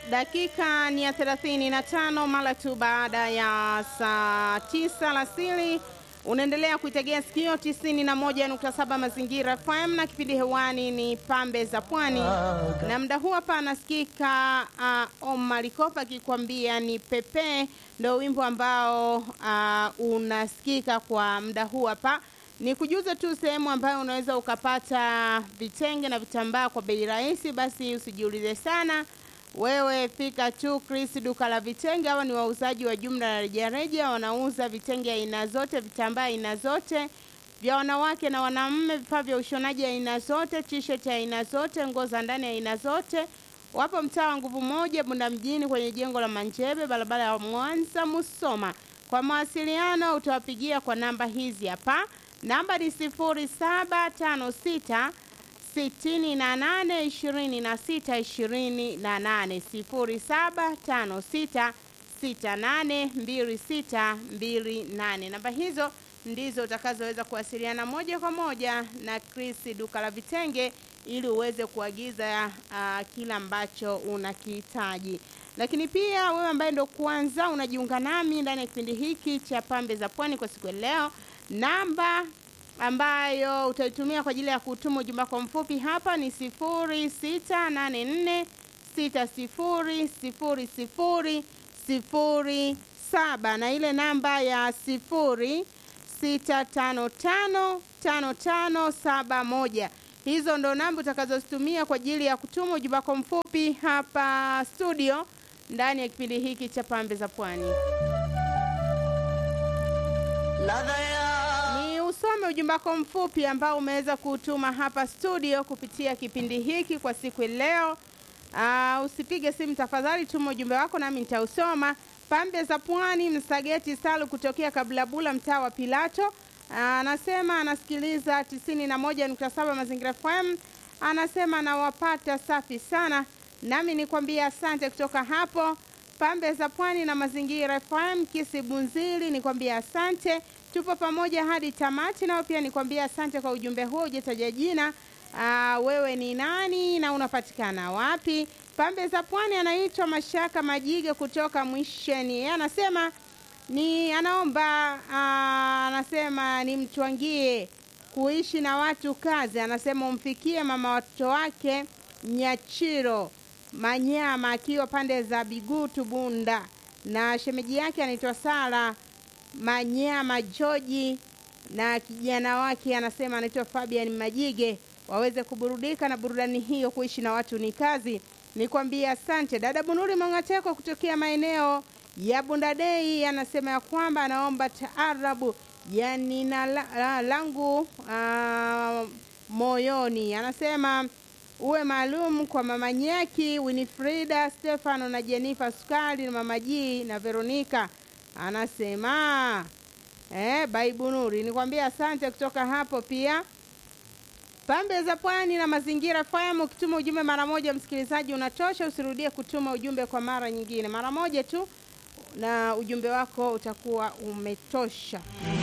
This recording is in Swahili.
Dakika ni ya 35 mara tu baada ya saa 9 alasiri. Unaendelea kuitegea sikio 91.7 Mazingira FM na kipindi hewani ni Pambe za Pwani, na muda huu hapa anasikika uh, Omar Kopa akikwambia ni pepe, ndo wimbo ambao uh, unasikika kwa muda huu hapa. Ni kujuza tu sehemu ambayo unaweza ukapata vitenge na vitambaa kwa bei rahisi, basi usijiulize sana wewe fika tu Chris duka la vitenge. Hawa ni wauzaji wa jumla na rejareja, wanauza vitenge aina zote, vitambaa aina zote vya wanawake na wanaume, vifaa vya ushonaji aina zote, t-shirt aina zote, nguo za ndani aina zote. Wapo mtaa wa Nguvu Moja, Bunda mjini, kwenye jengo la Manjebe, barabara ya Mwanza Musoma. Kwa mawasiliano utawapigia kwa namba hizi hapa, namba ni sifuri saba tano sita sitini na nane ishirini na sita ishirini na nane sifuri saba tano sita sita nane mbili sita mbili nane. Namba hizo ndizo utakazoweza kuwasiliana moja kwa moja na Chris duka la vitenge ili uweze kuagiza uh, kila ambacho unakihitaji. Lakini pia wewe ambaye ndo kwanza unajiunga nami ndani ya kipindi hiki cha Pambe za Pwani kwa siku ya leo, namba ambayo utaitumia kwa ajili ya kutuma ujumbe wako mfupi hapa ni 0684 6000 07 na ile namba ya 06555571. Hizo ndo namba utakazozitumia kwa ajili ya kutuma ujumbe wako mfupi hapa studio ndani ya kipindi hiki cha Pambe za Pwani. Ni usome ujumbe wako mfupi ambao umeweza kutuma hapa studio kupitia kipindi hiki kwa siku ya leo. Uh, usipige simu tafadhali, tuma ujumbe wako nami nitausoma. Pambe za Pwani, Msageti Salu kutokea Kabulabula, mtaa wa Pilato, anasema uh, anasikiliza 91.7 Mazingira FM. Anasema anawapata safi sana, nami nikwambia asante kutoka hapo Pambe za Pwani na Mazingira FM Kisibunzili, nikwambia asante, tupo pamoja hadi tamati. Nao pia nikwambia asante kwa ujumbe huo, hujataja jina. Aa, wewe ni nani na unapatikana wapi? Pambe za Pwani anaitwa Mashaka Majige kutoka Mwisheni. Yeye anasema ni anaomba aa, anasema nimtwangie kuishi na watu kazi. Anasema umfikie mama watoto wake Nyachiro Manyama akiwa pande za Bigutu Bunda, na shemeji yake anaitwa Sara Manyama Joji, na kijana wake anasema anaitwa Fabian Majige, waweze kuburudika na burudani hiyo. Kuishi na watu ni kazi. Nikwambia asante. Dada Bunuri Mongateko kutokea maeneo ya Bundadei anasema ya kwamba anaomba taarabu ya nina la, la, langu uh, moyoni. Anasema uwe maalum kwa mama Nyaki, Winifrida, Stefano na Jenifa Sukari na mama Jii na Veronika. Anasema eh, Baibunuri, nikwambia asante kutoka hapo pia Pambe za Pwani na Mazingira FM. Ukituma ujumbe mara moja, msikilizaji, unatosha. Usirudie kutuma ujumbe kwa mara nyingine, mara moja tu na ujumbe wako utakuwa umetosha.